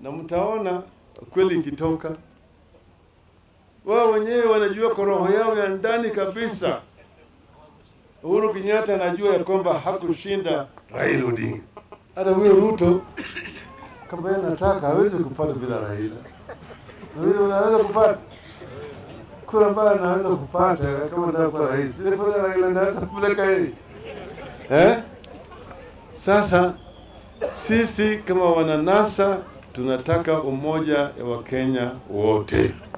na mtaona kweli ikitoka. Wao wenyewe wanajua kwa roho yao ya ndani kabisa, Uhuru Kenyatta anajua ya kwamba hakushinda Raila Odinga. Hata huyo Ruto kama yeye anataka hawezi kupata bila Raila, na huyo anaweza kupata kura ambayo anaweza kupata kama anataka kuwa rais, ile kura Raila anaweza kupeleka yeye eh? Sasa sisi kama wananasa tunataka umoja wa Wakenya wote.